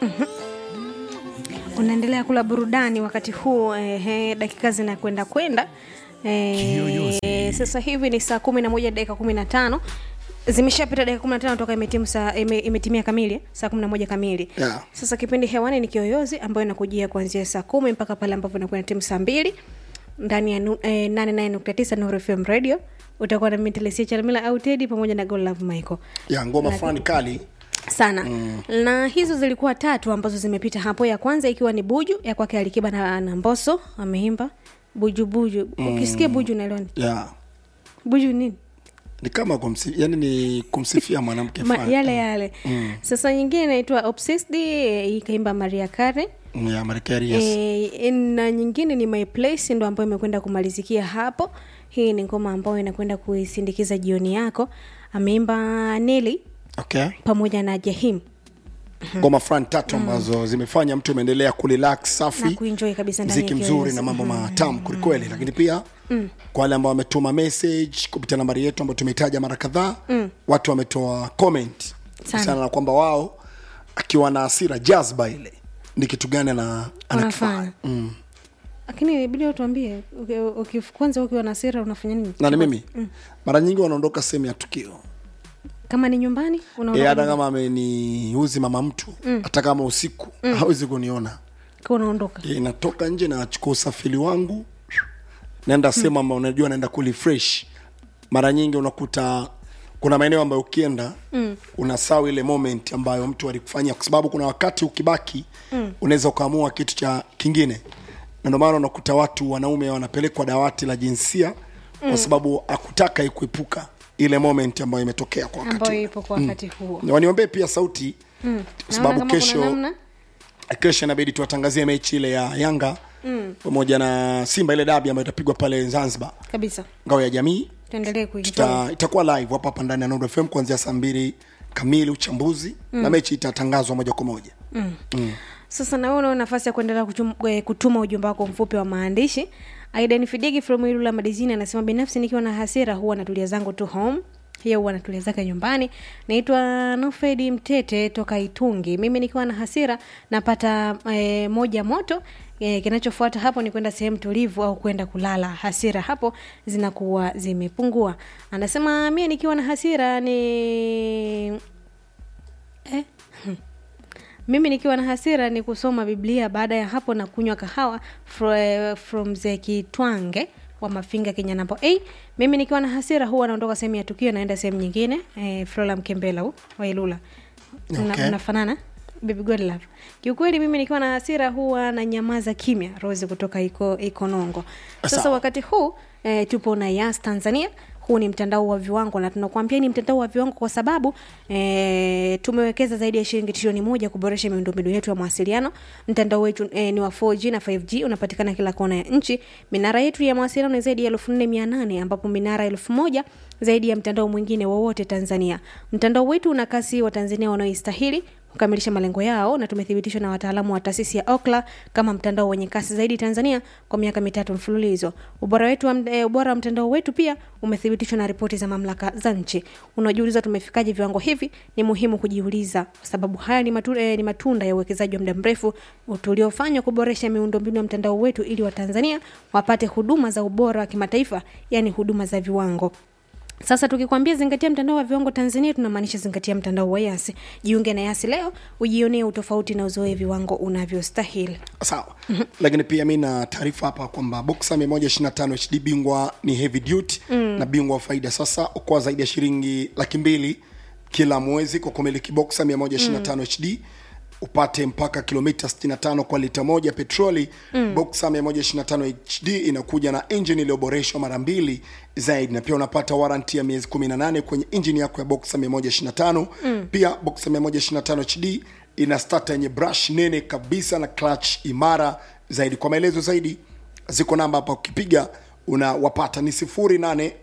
unaendelea kula burudani wakati huu eh, dakika zinakwenda kwenda eh, sasa hivi ni saa kumi na moja dakika kumi na tano zimeshapita dakika kumi na tano toka imetimu saa, ime, imetimia kamili saa kumi na moja kamili Yeah. sasa kipindi hewani ni kiyoyozi ambayo inakujia kuanzia saa kumi mpaka pale ambapo inakuwa na timu saa mbili ndani ya nu- eh, nane nane nukta tisa Nuru FM radio utakuwa na mitelesia chalamila au tedi pamoja na golove michael ya ngoma fulani kali sana mm. na hizo zilikuwa tatu ambazo zimepita hapo ya kwanza ikiwa ni buju ya kwake alikiba na, na mboso ameimba buju buju mm. ukisikia buju unaelewa ni ya buju nini ni kama kumsi, yani ni kumsifia mwanamke Ma, fulani. yale yale mm. sasa nyingine inaitwa obsessed eh, ikaimba maria kare Mm, ya Marekani yes. E, na nyingine ni my place ndo ambayo imekwenda kumalizikia hapo hii ni ngoma ambayo inakwenda kuisindikiza jioni yako ameimba neli okay pamoja na jahim ngoma fulani tatu ambazo zimefanya mtu ameendelea kurelax na safi kuenjoy kabisa ndani ya mziki kiyoyozi. mzuri na mambo matamu kwelikweli lakini pia kwa wale ambao wametuma message kupitia nambari yetu ambayo tumeitaja mara kadhaa watu wametoa comment kuhusiana na kwamba wao akiwa na hasira jazba ile ni kitu gani ana anakifanya Wanafanya. lakini ibidi utuambie uki- uki- kwanza ukiwa na sira unafanya nini na ni mimi mara nyingi wanaondoka sehemu ya tukio kama ni nyumbani Eh, unaondoka hata kama ameniuzi mama mtu hata kama usiku hawezi kuniona kwa unaondoka Eh, natoka nje nachukua usafiri wangu naenda sehemu ambayo unajua naenda kulifresh mara nyingi unakuta kuna maeneo ambayo ukienda mm. unasahau ile moment ambayo mtu alikufanyia kwa sababu kuna wakati ukibaki mm. unaweza ukaamua kitu cha kingine na ndio maana unakuta watu wanaume wanapelekwa dawati la jinsia mm. kwa sababu akutaka ikuepuka ile moment ambayo imetokea kwa wakati ambayo ule. ipo kwa wakati huo Na waniombee pia sauti mm. kwa Naona sababu kama kuna kesho namna kesho inabidi tuwatangazie mechi ile ya yanga mm. pamoja na simba ile dabi ambayo itapigwa pale zanzibar kabisa ngao ya jamii tuendelee kuenjoy Tuta, itakuwa live hapa hapa ndani ya Nuru FM kuanzia saa mbili kamili uchambuzi mm. na mechi itatangazwa moja kwa moja sasa na wewe unao nafasi ya kuendelea kutum- eh, kutuma ujumbe wako mfupi wa maandishi aidan fidigi from ilula madizini anasema binafsi nikiwa na hasira huwa natulia zangu tu home hiyo huwa natulia zake nyumbani naitwa nofedi mtete toka itungi mimi nikiwa na hasira napata e, moja moto e, kinachofuata hapo ni kwenda sehemu tulivu au kwenda kulala hasira hapo zinakuwa zimepungua anasema mie nikiwa na hasira ni eh? mimi nikiwa na hasira ni kusoma biblia baada ya hapo na kunywa kahawa fro, eh, from zekitwange wa mafinga kenya nambo a mimi nikiwa na hasira huwa naondoka sehemu ya tukio naenda sehemu nyingine eh, frola mkembela huu wailula Una- Okay. unafanana baby god love kiukweli mimi nikiwa na hasira huwa na nyamaza kimya rose kutoka iko ikonongo sasa Sawa. wakati huu eh, tupo na yas tanzania huu ni mtandao wa viwango na tunakuambia ni mtandao wa viwango kwa sababu e, tumewekeza zaidi ya shilingi trilioni moja kuboresha miundombinu yetu ya mawasiliano mtandao wetu e, ni wa 4g na 5g unapatikana kila kona ya nchi minara yetu ya mawasiliano ni zaidi ya elfu nne mia nane ambapo minara elfu moja zaidi ya mtandao mwingine wowote tanzania mtandao wetu una kasi wa tanzania wanaoistahili kukamilisha malengo yao na tumethibitishwa na wataalamu wa taasisi ya okla kama mtandao wenye kasi zaidi tanzania kwa miaka mitatu mfululizo ubora wetu wa, e, ubora wa mtandao wetu pia umethibitishwa na ripoti za mamlaka za nchi unajiuliza tumefikaje viwango hivi ni muhimu kujiuliza kwa sababu haya ni, matu, e, ni matunda ya uwekezaji wa muda mrefu tuliofanywa kuboresha miundombinu ya mtandao wetu ili watanzania wapate huduma za ubora wa kimataifa yani huduma za viwango sasa tukikwambia zingatia mtandao wa viwango tanzania tunamaanisha zingatia mtandao wa yasi jiunge na yasi leo ujionee utofauti na uzoe viwango unavyostahili sawa lakini pia mi na taarifa hapa kwamba boxa 125 hd bingwa ni heavy duty mm. na bingwa wa faida sasa okoa zaidi ya shilingi laki mbili kila mwezi kwa kumiliki boxa 125 mm. hd upate mpaka kilomita 65 kwa lita moja petroli mm. boxa 125 hd inakuja na injini iliyoboreshwa mara mbili zaidi na pia unapata waranti ya miezi 18 kwenye injini yako ya boxa 125 mm. pia boxa 125 hd ina starter yenye brush nene kabisa na clutch imara zaidi kwa maelezo zaidi ziko namba hapa ukipiga unawapata ni 08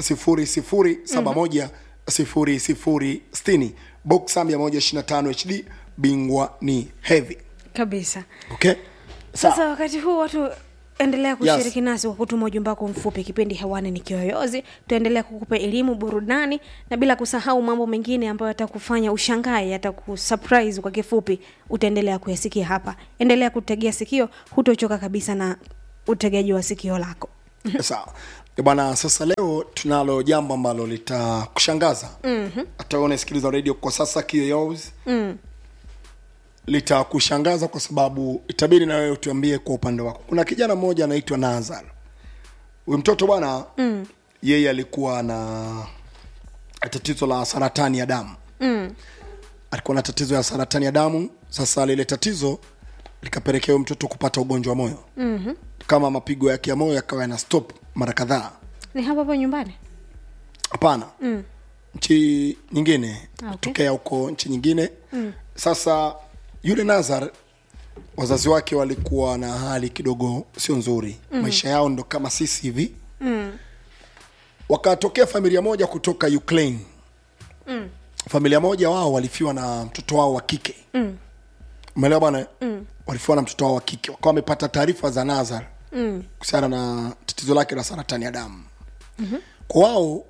0071 0060 boxa 125 hd bingwa ni heavy kabisa okay sasa wakati huu watu endelea kushiriki nasi kwa kutuma ujumbe wako mfupi kipindi hewani ni kiyoyozi tutaendelea kukupa elimu burudani na bila kusahau mambo mengine ambayo yatakufanya ushangae yatakusurprise kwa kifupi utaendelea kuyasikia hapa endelea kutegea sikio hutochoka kabisa na utegaji wa sikio lako sawa Eh, bwana sasa leo tunalo jambo ambalo litakushangaza mm-hmm. hata unasikiliza radio kwa sasa kiyoyozi mm. litakushangaza kwa sababu itabidi na wewe tuambie kwa upande wako kuna kijana mmoja anaitwa nazar huyu mtoto bwana mm. yeye alikuwa na tatizo la saratani ya damu Mm. alikuwa na tatizo ya saratani ya damu sasa lile tatizo likapelekea huyo mtoto kupata ugonjwa wa moyo mm-hmm. kama mapigo yake ya moyo yakawa yana stop mara kadhaa ni hapa hapo nyumbani hapana mm. nchi nyingine Ah, okay. tokea huko nchi nyingine mm. sasa yule nazar wazazi wake walikuwa na hali kidogo sio nzuri mm. maisha yao ndo kama sisi hivi mm. wakatokea familia moja kutoka ukraine mm. familia moja wao walifiwa na mtoto wao wa kike Mm. umeelewa bwana mm. walifiwa na mtoto wao wa kike wakawa wamepata taarifa za nazar Mm. kuhusiana na tatizo lake la saratani ya damu mm-hmm. kwa wao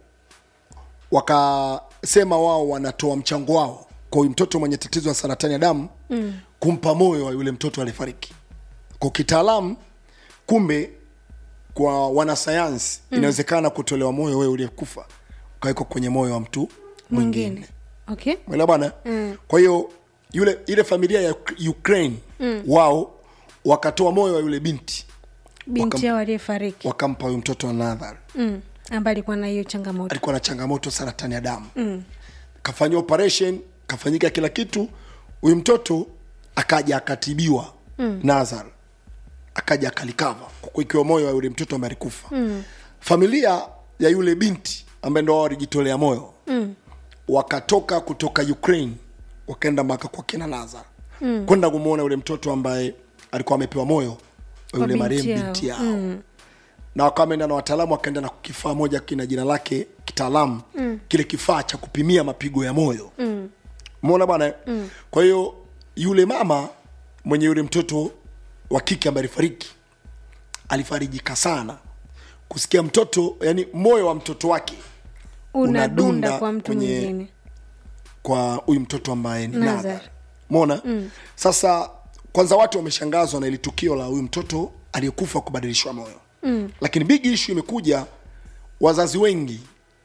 wakasema wao wanatoa mchango wao kwa huyu mtoto mwenye tatizo la saratani ya damu mm. kumpa moyo wa yule mtoto alifariki kwa kitaalamu kumbe kwa wanasayansi mm. inawezekana kutolewa moyo wewe uliyekufa ukawekwa kwenye moyo wa mtu mwingine mwingine okay mwelewa bwana mm. kwa hiyo yule ile familia ya Uk- ukraine mm. wao wakatoa moyo wa yule binti binti Wakam- yao aliyefariki wakampa huyu mtoto wa nadhar mm. ambaye alikuwa na hiyo changamoto alikuwa na changamoto saratani ya damu mm. kafanyiwa operation kafanyika kila kitu huyu mtoto akaja akatibiwa mm. nazar akaja akalikava kwa kuikiwa moyo wa yule mtoto ambaye alikufa mm. familia ya yule binti ambaye ndo wao walijitolea moyo mm. wakatoka kutoka ukraine wakaenda mpaka kwa kina nazar mm. kwenda kumwona yule mtoto ambaye alikuwa amepewa moyo wa yule binti marehemu yao. binti yao mm na wakawa wameenda na wataalamu wakaenda na kifaa moja kina jina lake kitaalamu mm. kile kifaa cha kupimia mapigo ya moyo mm. umeona bwana mm. kwa hiyo yule mama mwenye yule mtoto wa kike ambaye alifariki alifarijika sana kusikia mtoto yani moyo wa mtoto wake unadunda unadunda kwa mtu kwenye- mwingine kwa huyu mtoto ambaye ni Nazar. Nazar. Umeona? Mm. Sasa kwanza watu wameshangazwa na ile tukio la huyu mtoto aliyekufa kubadilishwa moyo. Mm. Lakini big issue imekuja wazazi wengi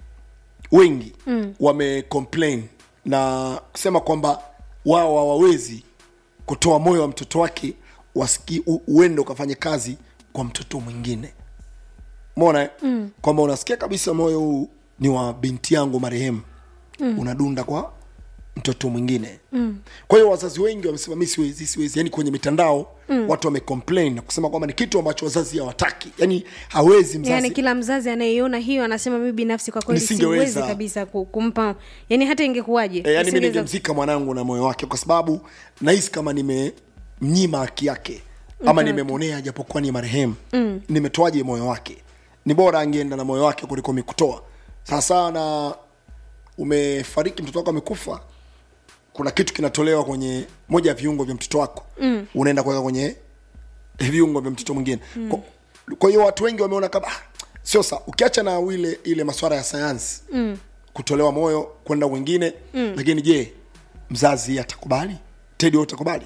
wengi mm. wame complain na kusema kwamba wao hawawezi kutoa moyo wa mtoto wake wasiki u- uende ukafanye kazi kwa mtoto mwingine mona mm. kwamba unasikia kabisa moyo huu ni wa binti yangu marehemu mm. unadunda kwa mtoto mwingine mm. kwa hiyo wazazi wengi wamesema mi siwezi siwezi yani kwenye mitandao mm. watu wamecomplain na kusema kwamba ni kitu ambacho wazazi hawataki yani hawezi mzazi yaani kila mzazi anayeiona hiyo anasema mimi binafsi kwa kweli Nisingeweza. siwezi kabisa ku- kumpa yani hata ingekuwaje e, yani mi nisingeweza- ningemzika mwanangu na moyo wake kwa sababu nahisi kama nimemnyima haki yake ama nimemwonea japokuwa ni marehemu mm. nimetoaje moyo wake ni bora angeenda na moyo wake kuliko mikutoa sasa na umefariki mtoto wako amekufa kuna kitu kinatolewa kwenye moja ya viungo vya mtoto wako mm. unaenda kuweka kwenye viungo vya mtoto mwingine mm. kwa, kwa hiyo watu wengi wameona kama ah, sio sa ukiacha na ile ile maswara ya sayansi mm. kutolewa moyo kwenda wengine mm. lakini je mzazi atakubali tedi wewe utakubali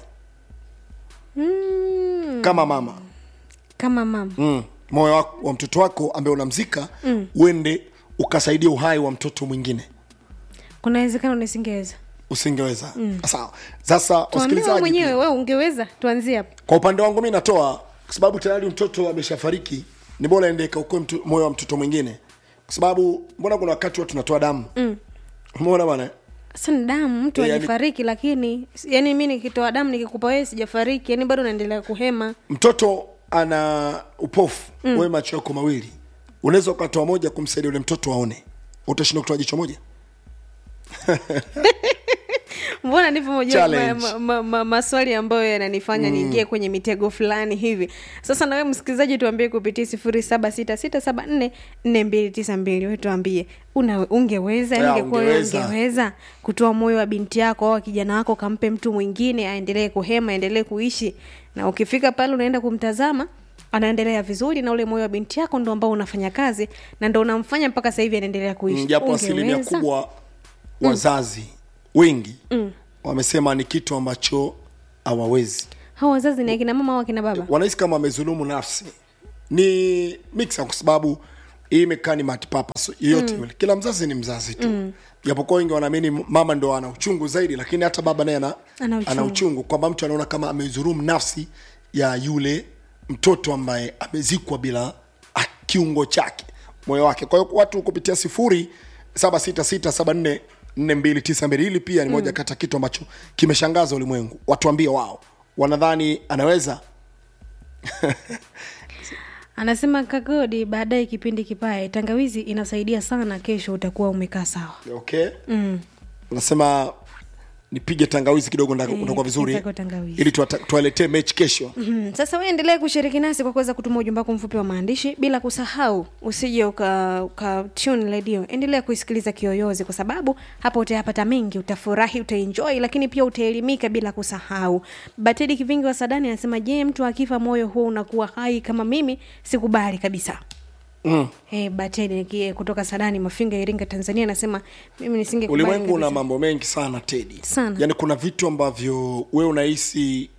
mm, kama mama kama mama mm. moyo wako, wa mtoto wako ambaye unamzika mm. uende ukasaidia uhai wa mtoto mwingine kuna wezekano nisingeweza usingeweza mm. sawa sasa tuambie wewe wasikilizaji mwenyewe pia, wewe ungeweza tuanzie hapo kwa upande wangu mi natoa kwa sababu tayari mtoto ameshafariki ni bora ende kaukoe mtu- moyo wa mtoto mwingine kwa sababu mbona kuna wakati watu tunatoa damu mm. umeona bwana sasa ni damu mtu Eh, yani- alifariki lakini yani mi nikitoa damu nikikupa wewe sijafariki yani bado naendelea kuhema mtoto ana upofu mm. wewe macho yako mawili unaweza ukatoa moja kumsaidia yule mtoto aone utashinda kutoa jicho moja mbona ndivyo moja Challenge. ma, ma, ma, maswali ambayo yananifanya mm. niingie kwenye mitego fulani hivi sasa nawe msikilizaji tuambie kupitia sifuri saba sita sita saba nne nne mbili tisa mbili we tuambie una ungeweza Ya, ingekuwa wewe ungeweza. ungeweza kutoa moyo wa binti yako au wa kijana wako kampe mtu mwingine aendelee kuhema aendelee kuishi na ukifika pale unaenda kumtazama anaendelea vizuri na ule moyo wa binti yako ndo ambao unafanya kazi na ndo unamfanya mpaka sasa hivi anaendelea kuishi japo asilimia Ungeweza- kubwa wazazi wengi wamesema ni kitu ambacho hawawezi hao wazazi ni akina mama au akina baba wanahisi kama amezulumu nafsi ni mixa kwa sababu hii imekaa ni multipurpose yoyote yule kila mzazi ni mzazi tu japokuwa wengi wanaamini mama ndo ana uchungu zaidi lakini hata baba naye ana, Ana uchungu. ana uchungu kwamba mtu anaona kama amezulumu nafsi ya yule mtoto ambaye amezikwa bila ah, kiungo chake moyo wake kwa hiyo watu kupitia sifuri saba sita sita saba nne nne mbili tisa mbili hili pia ni moja kati ya kitu ambacho kimeshangaza ulimwengu watuambie wao wanadhani anaweza anasema kagodi baadaye kipindi kipae tangawizi inasaidia sana kesho utakuwa umekaa sawa okay mm. unasema nipige tangawizi kidogo nda- Eh, utakuwa vizuri kitako tangawizi. ili tuwata- tuwaletee mechi kesho Mhm. sasa we endelee kushiriki nasi kwa kuweza kutuma ujumbe wako mfupi wa maandishi bila kusahau usije uka, uka tune radio endelea kuisikiliza kiyoyozi kwa sababu hapa utayapata mengi utafurahi utaenjoy lakini pia utaelimika bila kusahau batedi kivingi wa sadani anasema je mtu akifa moyo huo unakuwa hai kama mimi sikubali kabisa mm. Hey, batedi niki- kutoka sadani mafinga iringa tanzania anasema mimi nisingekubali ulimwengu una kabisa. mambo mengi sana tedi Sana. yaani kuna vitu ambavyo we unahisi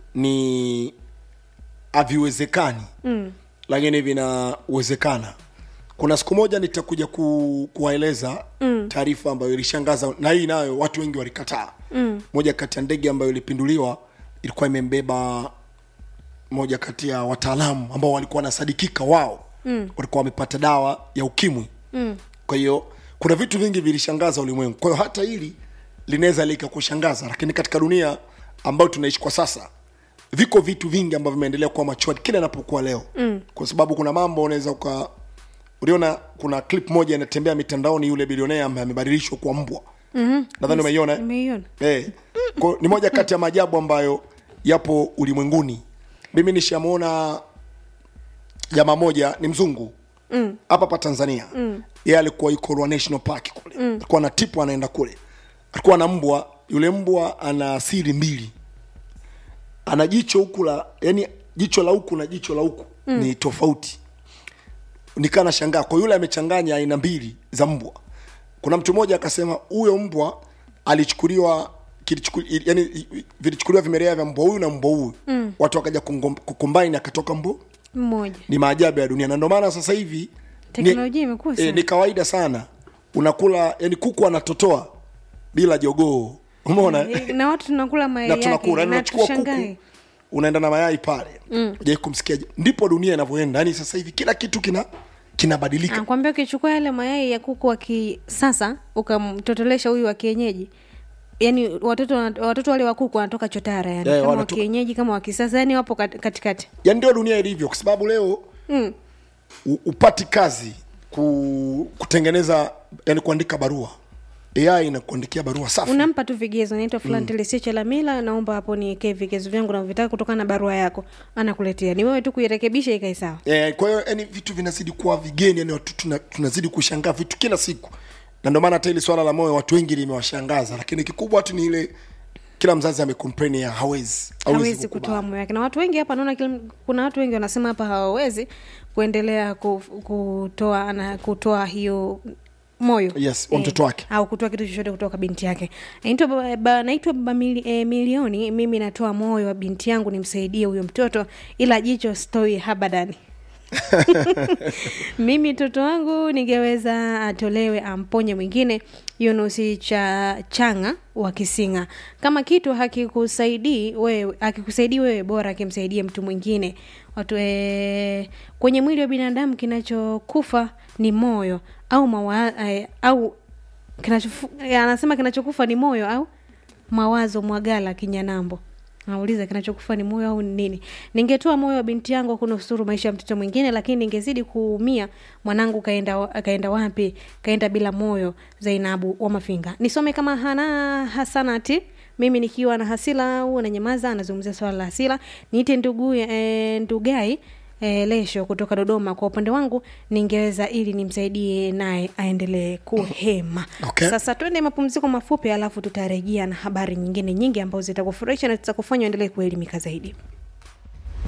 ni haviwezekani mm. lakini vinawezekana kuna siku moja nitakuja ku, kuwaeleza mm. taarifa ambayo ilishangaza na hii nayo watu wengi walikataa mm. moja kati ya ndege ambayo ilipinduliwa ilikuwa imembeba moja kati ya wataalamu ambao walikuwa wanasadikika wao mm. walikuwa wamepata dawa ya ukimwi mm. kwa hiyo kuna vitu vingi vilishangaza ulimwengu kwa hiyo hata hili linaweza likakushangaza lakini katika dunia ambayo tunaishi kwa sasa viko vitu vingi ambavyo vimeendelea kuwa machwadi kila inapokuwa leo mm. kwa sababu kuna mambo unaweza uka uliona kuna clip moja inatembea mitandaoni yule bilionea ambaye amebadilishwa kuwa mbwa mm-hmm. nadhani umeiona eh? Nimeiona. Eh, kwa- ni moja kati ya maajabu ambayo yapo ulimwenguni mimi nishamwona jamaa moja ni mzungu hapa mm. pa tanzania mm. yeye alikuwa yuko Ruaha national park kule mm. alikuwa na tipu anaenda kule alikuwa na mbwa yule mbwa ana siri mbili ana jicho huku la yani jicho la huku na jicho la huku mm. ni tofauti nikaa nashangaa kwa yule amechanganya aina mbili za mbwa kuna mtu mmoja akasema huyo mbwa alichukuliwa kilichuku- yani vilichukuliwa vimelea vya mbwa huyu na mbwa huyu mm. watu wakaja kungom- kukombaini akatoka mbwa mmoja ni maajabu ya dunia na ndio maana sasa hivi Teknolojia imekuwa e, sana. ni kawaida sana unakula yani kuku anatotoa bila jogoo umeona eh? na watu tunakula mayai na yake tunakula yani na unachukua tushangae. kuku unaenda na mayai pale mm. kumsikia ndipo dunia inavyoenda yani sasa hivi kila kitu kina kinabadilika nakwambia ukichukua yale mayai ya kuku wa kisasa ukamtotolesha huyu wa kienyeji yani watoto watoto wale wa kuku wanatoka chotara yani Eh, kama wa wanatoka- kienyeji kama wa kisasa yani wapo kat- katikati yani ndio dunia ilivyo kwa sababu leo mm. u- upati kazi ku, kutengeneza yani kuandika barua ai inakuandikia barua safi unampa tu vigezo naitwa fulani telesicha la mila naomba hapo niekee vigezo vyangu navyotaka kutokana na barua yako anakuletea ni wewe tu kuirekebisha ikae sawa Eh, kwa hiyo yani vitu vinazidi kuwa vigeni yani watu tuna, tunazidi kushangaa vitu kila siku na ndio maana hata hili swala la moyo watu wengi limewashangaza lakini kikubwa tu ni ile kila mzazi amecomplain ya hawezi hawezi kukubali. kutoa moyo wake na watu wengi hapa naona kila- kuna watu wengi wanasema hapa hawawezi kuendelea ku- kutoa na kutoa hiyo moyo Yes, wa mtoto wake. au kutoa kitu chochote kutoka binti yake naitwa baba- ba- naitwa baba mili, e, milioni mimi natoa moyo wa binti yangu nimsaidie huyo mtoto ila jicho stoi habadani mimi mtoto wangu ningeweza atolewe amponye mwingine yunusi cha changa wa kisinga kama kitu hakikusaidii wewe hakikusaidii wewe bora akimsaidie mtu mwingine watu e, kwenye mwili wa binadamu kinachokufa ni moyo au mawa, e, au kinachofu, e, anasema kinachokufa ni moyo au mawazo mwagala kinyanambo nauliza kinachokufa ni moyo au ni nini ningetoa moyo wa binti yangu kunusuru maisha ya mtoto mwingine lakini ningezidi kuumia mwanangu kaenda, wa- kaenda wapi kaenda bila moyo zainabu wa mafinga nisome kama hana hasanati mimi nikiwa na hasila au na nyamaza anazungumzia swala la hasila niite ndugu e, ndugai e, lesho kutoka dodoma kwa upande wangu ningeweza ili nimsaidie naye aendelee kuhema Okay. sasa twende mapumziko mafupi alafu tutarejea na habari nyingine nyingi ambazo zitakufurahisha na zitakufanya uendelee kuelimika zaidi